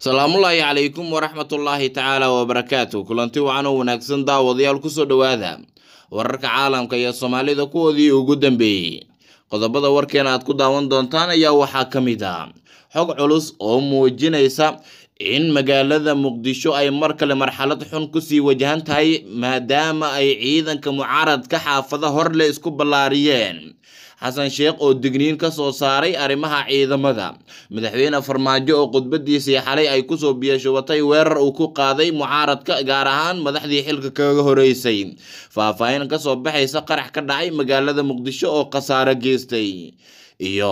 salaamullaahi calaykum waraxmatullaahi tacaala wabarakaatu kulanti wacan oo wanaagsan daawadayaal kusoo dhowaada wararka caalamka iyo soomaalida kuwoodii ugu dambeeyey qodobada warkeena aad ku daawan doontaan ayaa waxaa ka mid ah xog culus oo muujinaysa in magaalada muqdisho ay mar kale marxalad xun kusii wajahan tahay maadaama ay ciidanka mucaaradka xaafada horle isku ballaariyeen xasan sheekh oo digniin ka soo saaray arrimaha ciidamada madaxweyne farmaajo oo khudbadiisii xalay ay kusoo biyashubatay weerar uu ku qaaday mucaaradka gaar ahaan madaxdii xilka kaga horeysay faahfaahin kasoo baxaysa qarax ka dhacay magaalada muqdisho oo khasaaro geystay iyo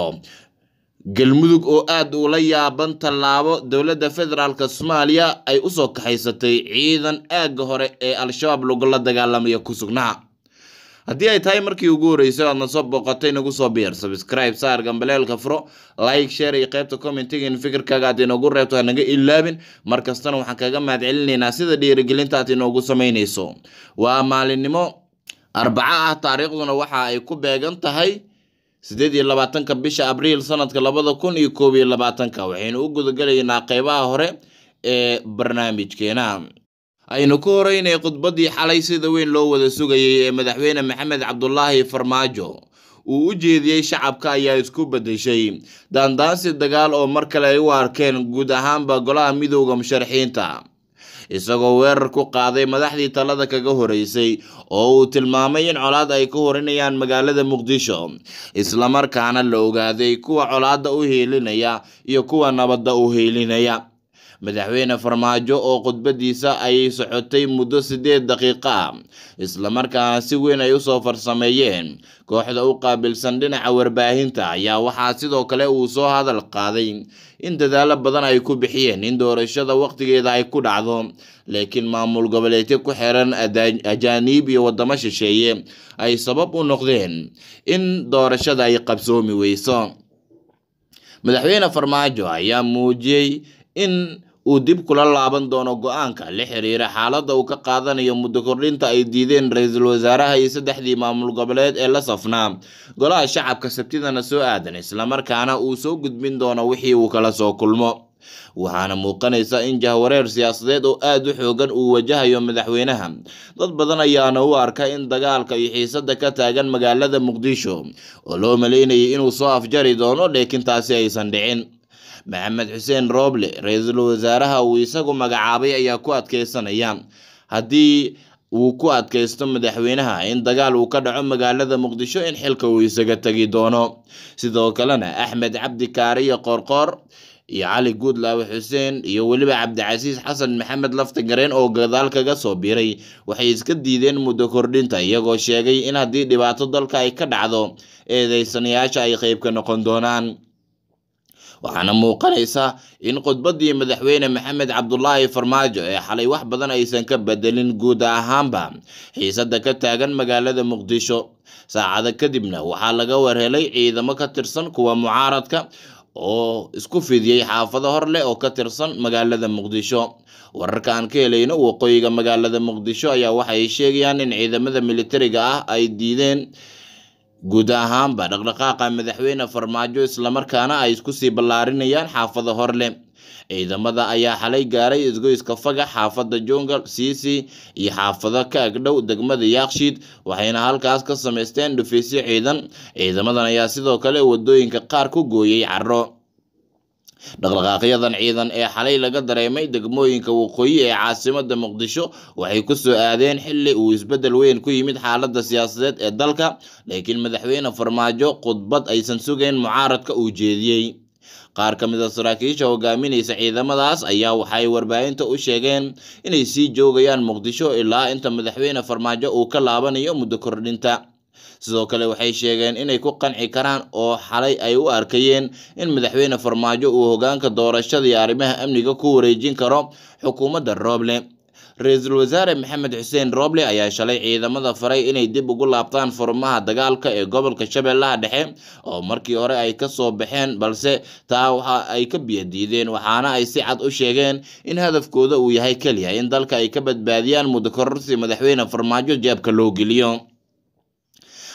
galmudug oo aada ula yaaban tallaabo dowladda federaalk soomaaliya ay usoo kaxaysatay ciidan aagga hore ee al-shabaab lagula dagaalamaya ku sugnaa haddii ay tahay markii ugu horreysay aadna soo booqatay nagu soo biir subscribe saar gambaleelka furo like share iyo qaybta commentiga in fikirkaaga aad inoogu reebto hanaga ilaabin mar kastana waxaan kaga mahad celinaynaa sida dhiirigelinta aad inoogu samaynayso waa maalinimo arbaco ah taariikhduna waxa ay ku beegan tahay sideed iyo labaatanka bisha abriil sanadka labada kun iyo koob iyo labaatanka waxaynu u gudagelaynaa qeybaha hore ee barnaamijkeena aynu ku horeynay khudbaddii xalay sida weyn loo wada sugayay ee madaxweyne maxamed cabdulaahi farmaajo uu u jeediyey shacabka ayaa isku bedeshay daandaansi dagaal oo mar kale ay u arkeen guud ahaanba golaha midooda musharaxiinta isagoo weerar ku qaaday madaxdii talada kaga horeysay oo uu tilmaamay in colaad ay ka horinayaan magaalada muqdisho islamarkaana la ogaaday kuwa colaadda u heelinaya iyo kuwa nabadda u heelinaya madaxweyne farmaajo oo khudbadiisa ay socotay muddo sideed daqiiqo ah islamarkaana si weyn ay usoo farsameeyeen kooxda u qaabilsan dhinaca warbaahinta ayaa waxaa sidoo kale uu soo hadal qaaday in dadaalo badan ay ku bixiyeen in doorashada waqtigeeda ay ku dhacdo laakiin maamul goboleedyo ku xiran ajaaniib iyo wadamo shisheeye ay sabab u noqdeen in doorashada ay qabsoomi weyso madaxweyne farmaajo ayaa muujiyey in uu dib kula laaban doono go-aanka la xiriira xaaladda uu ka qaadanayo muddo kordhinta ay diideen ra-iisul wasaaraha iyo saddexdii maamul goboleed ee la safnaa golaha shacabka sabtidana soo aadan islamarkaana uu soo gudbin doono wixii uu kala soo kulmo waxaana muuqanaysa in jahwareer siyaasadeed oo aada u xoogan uu wajahayo madaxweynaha dad badan ayaana u arka in dagaalka iyo xiisada ka taagan magaalada muqdisho oo loo maleynayay inuu soo afjari doono laakiin taasi aysan dhicin maxamed xuseen rooble ra-iisul wasaaraha uu isagu magacaabay ayaa ku adkeysanaya haddii uu ku adkaysto madaxweynaha in dagaal uu ka dhaco magaalada muqdisho in xilka uu isaga tegi doono sidoo kalena axmed cabdi kaariyo qoorqoor iyo cali guudlaawe xuseen iyo weliba cabdicasiis xasan maxamed laftagareen oo gadaal kaga soo biiray waxay iska diideen muddo kordhinta iyagoo sheegay in haddii dhibaato dalka ay ka dhacdo eedeysanayaasha ay qeyb ka noqon doonaan waxaana muuqanaysa in khudbaddii madaxweyne maxamed cabdulaahi farmaajo ee xalay wax badan aysan ka bedelin guud ahaanba xiisada ka taagan magaalada muqdisho saacado kadibna waxaa laga warhelay ciidamo ka tirsan kuwa mucaaradka oo isku fidiyey xaafado hor leh oo ka tirsan magaalada muqdisho wararka aan ka helayno waqooyiga magaalada muqdisho ayaa waxay sheegayaan in ciidamada militariga ah ay diideen guud ahaanba dhaqdhaqaaqa madaxweyne farmaajo islamarkaana ay isku sii ballaarinayaan xaafada horleh ciidamada ayaa xalay gaaray isgoyska fagax xaafada jongal siisi iyo xaafado ka agdhow degmada yaakshiid waxayna halkaas ka samaysteen dhufiisyo ciidan ciidamadan ayaa sidoo kale wadooyinka qaar ku gooyey caro dhaqdhaqaaqyadan ciidan ee xalay laga dareemay degmooyinka waqooyi ee caasimada muqdisho waxay kusoo aadeen xili uu isbedel weyn ku yimid xaalada siyaasadeed ee dalka laakiin madaxweyne farmaajo khudbad aysan sugayn mucaaradka uu jeediyey qaar ka mid a saraakiisha hogaaminaysa ciidamadaas ayaa waxay warbaahinta u sheegeen inay sii joogayaan muqdisho ilaa inta madaxweyne farmaajo uu ka laabanayo muddo kordhinta sidoo kale waxay sheegeen inay ku qanci karaan oo xalay ay u arkayeen in madaxweyne farmaajo uu hogaanka doorashada iyo arrimaha amniga ku wareejin karo xukuumadda rooble ra-iisul wasaare maxamed xuseen rooble ayaa shalay ciidamada faray inay dib ugu laabtaan furmaha dagaalka ee gobolka shabeellaha dhexe oo markii hore ay ka soo baxeen balse taa waxa ay ka biyadiideen waxaana ay si cad u sheegeen in hadafkooda uu yahay keliya in dalka ay ka badbaadiyaan muddo kororsi madaxweyne farmaajo jeebka loo geliyo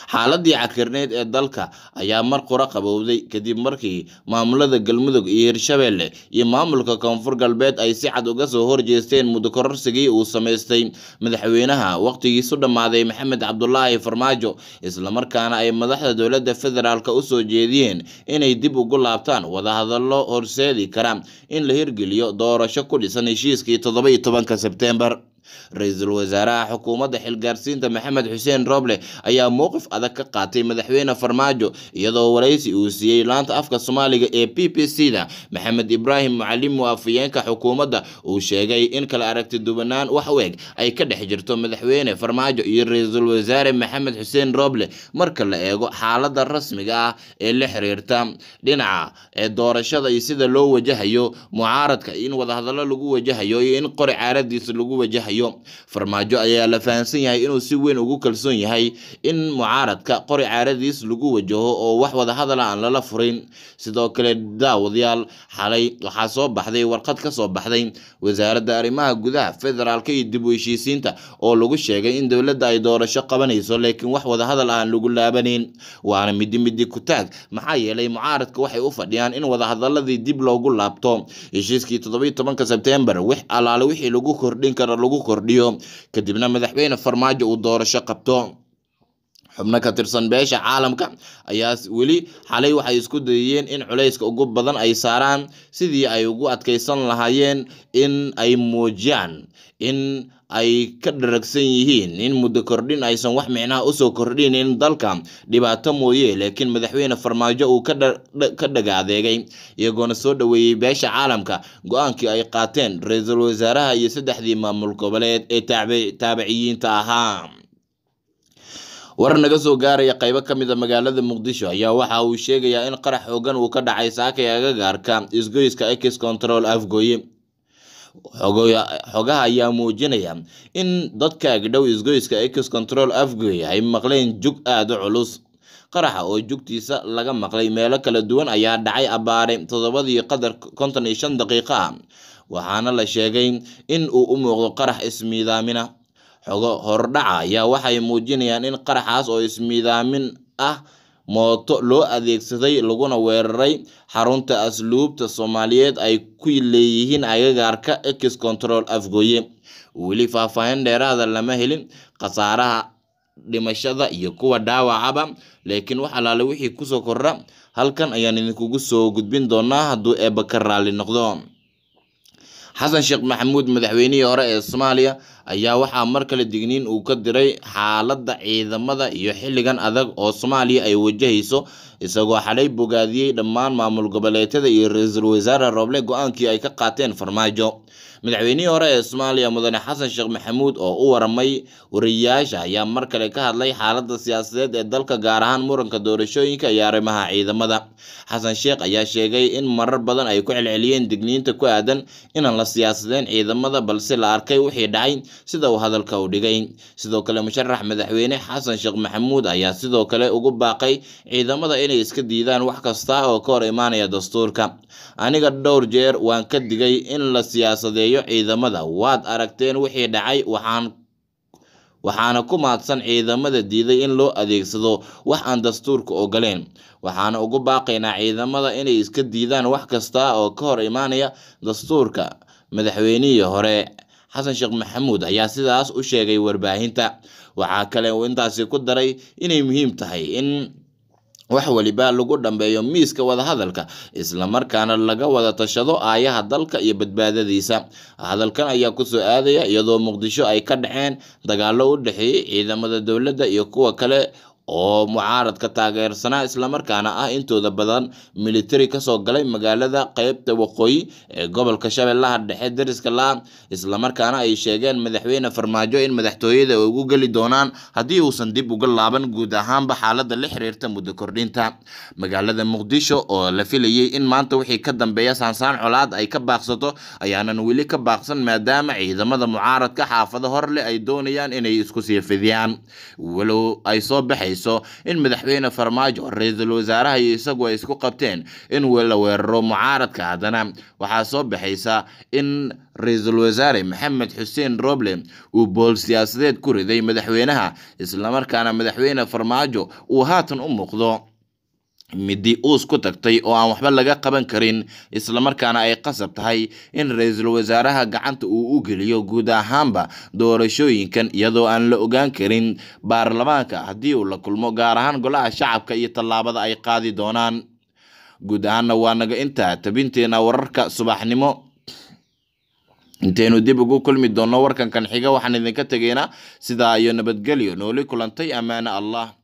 xaaladii cakirneyd ee dalka ayaa mar qura qabowday kadib markii maamulada galmudug iyo hirshabelle iyo maamulka koonfur galbeed ay si cad uga soo horjeesteen muddo kororsigii uu samaystay madaxweynaha waqtigiisu dhammaaday maxamed cabdulaahi farmaajo islamarkaana ay madaxda dowladda federaalk usoo jeediyeen inay dib ugu laabtaan wadahadallo horseedi kara in la hirgeliyo doorasho ku dhisan heshiiskii toddoba iyo tobanka sebteembar ra-iisul wasaaraha xukuumadda xilgaarsiinta maxamed xuseen roble ayaa mowqif adag ka qaatay madaxweyne farmaajo iyadoo waraysi uu siiyey laanta afka soomaaliga ee b b c da maxamed ibraahim mucalimu afayeenka xukuumadda uu sheegay in kala aragti duwanaan wax u eg ay ka dhex jirto madaxweyne farmaajo iyo ra-iisul wasaare maxamed xuseen roble marka la eego xaaladda rasmiga ah ee la xiriirta dhinaca ee doorashada iyo sida loo wajahayo mucaaradka in wadahadallo lagu wajahayo iyo in qori caaradiisa lagu wajahayo farmaajo ayaa la fahamsan yahay inuu si weyn ugu kalsoon yahay in mucaaradka qori caaradiis lagu wajaho oo wax wadahadala aan lala furin sidoo kale daawadayaal xalay waxaa soo baxday warqad ka soo baxday wasaaradda arrimaha gudaha federaalka iyo dib u heshiisiinta oo lagu sheegay in dowladda ay doorasho qabanayso laakiin wax wadahadal aan lagu laabanin waana midi midi ku taag maxaa yeelay mucaaradka waxay u fadhiyaan in wadahadaladii dib loogu laabto heshiiskii toddobiyo tobanka sebtembar wix alaale wixii lagu kordhin karo lagu kordhiyo kadibna madaxweyne farmaajo uu doorasho qabto xubno ka tirsan beesha caalamka ayaa weli xalay waxay isku dayeen in culayska ugu badan ay saaraan sidii ay ugu adkaysan lahaayeen in ay muujiyaan in ay ka dharagsan yihiin in muddo kordhin aysan wax micnaha usoo kordhinin dalka dhibaato mooye laakiin madaxweyne farmaajo uu ka dhaga adeegay iyagoona soo dhoweeyey beesha caalamka go-aankii ay qaateen ra-iisul wasaaraha iyo saddexdii maamul goboleed ee taabiciyiinta ahaa war naga soo gaaraya qaybo ka mid a magaalada muqdisho ayaa waxa uu sheegayaa in qarax xoogan uu ka dhacay saakay agagaarka isgoyska ex control afgooye xogaha ayaa muujinaya in dadka agdhow isgoyska ex control afgooye ay maqleen jug aada u culus qaraxa oo jugtiisa laga maqlay meelo kala duwan ayaa dhacay abbaare toddobadii qadar konton iyo shan daqiiqo ah waxaana la sheegay in uu u muuqdo qarax ismiidaamina xogo hordhaca ayaa waxay muujinayaan in qaraxaas oo ismiidaamin ah mooto loo adeegsaday laguna weeraray xarunta asluubta soomaaliyeed ay ku leeyihiin agagaarka ex control afgooye weli faahfaahin dheeraada lama helin khasaaraha dhimashada iyo kuwa dhaawacaba laakiin wax alaale wixii kusoo kordha halkan ayaan idinkugu soo gudbin doonaa hadduu eebba ka raalli noqdo xasan sheekh maxamuud madaxweynihii hore ee soomaaliya ayaa waxaa mar kale digniin uu ka diray xaaladda ciidamada iyo xilligan adag oo soomaaliya ay wajahayso isagoo xalay bogaadiyey dhammaan maamul goboleedyada iyo ra-iisul wasaare rooble go-aankii ay ka qaateen farmaajo madaxweynihii hore ee soomaaliya mudane xasan sheekh maxamuud oo u waramay wariyayaasha ayaa mar kale ka hadlay xaaladda siyaasadeed ee dalka gaar ahaan muranka doorashooyinka iyo arrimaha ciidamada xasan sheekh ayaa sheegay in marar badan ay ku celceliyeen digniinta ku aadan inaan la siyaasadeen ciidamada balse la arkay wixii dhacay sida uu hadalka u dhigay sidoo kale musharax madaxweyne xasan sheekh maxamuud ayaa sidoo kale ugu baaqay ciidamada inay iska diidaan wax kasta oo ka hor imaanaya dastuurka aniga dhowr jeer waan ka digay in la siyaasadeeyo ciidamada waad aragteen wixii dhacay waxaan waxaana ku maadsan ciidamada diiday in loo adeegsado wax aan dastuurka ogoleen waxaana ugu baaqaynaa ciidamada inay iska diidaan wax kasta oo ka hor imaanaya dastuurka madaxweynihii hore xasan sheekh maxamuud ayaa sidaas u sheegay warbaahinta waxaa kale uu intaasi ku daray inay muhiim tahay in wax waliba lagu dhambeeyo miiska wadahadalka islamarkaana laga wada tashado aayaha dalka iyo badbaadadiisa hadalkan ayaa kusoo aadaya iyadoo muqdisho ay ka dhaceen dagaallo u dhexeeyey ciidamada dowladda iyo kuwa kale oo mucaaradka taageersanaa islamarkaana ah intooda badan militari kasoo galay magaalada qeybta waqooyi ee gobolka shabeellaha dhexe dariska la islamarkaana ay sheegeen madaxweyne farmaajo in madaxtooyada ay ugu geli doonaan haddii uusan dib uga laaban guud ahaanba xaalada la xiriirta muddo kordhinta magaalada muqdisho oo la filayay in maanta wixii ka dambeeya saansaan colaad ay ka baaqsato ayaanan weli ka baaqsan maadaama ciidamada mucaaradka xaafado hor leh ay doonayaan inay isku sii fidiyaan walow ay soo baxayso muujinayso in madaxweyne farmaajo ra-iisul wasaaraha iyo isagu ay isku qabteen in la weeraro mucaaradka haddana waxaa soo baxaysa in ra-iisul wasaare maxamed xuseen roble uu bool siyaasadeed ku riday madaxweynaha islamarkaana madaxweyne farmaajo uu haatan u muuqdo midi uus ku tagtay oo aan waxba laga qaban karin islamarkaana ay qasab tahay in ra-iisul wasaaraha gacanta uu u geliyo guud ahaanba doorashooyinkan iyadoo aan la ogaan karin baarlamaanka haddii uu la kulmo gaar ahaan golaha shacabka iyo tallaabada ay qaadi doonaan guud ahaanna waa naga intaa tabinteena wararka subaxnimo intaynu dib ugu kulmi doonno warkankan xiga waxaan idinka tegaynaa sidaa iyo nabadgelyo nooli kulantay ammaane allah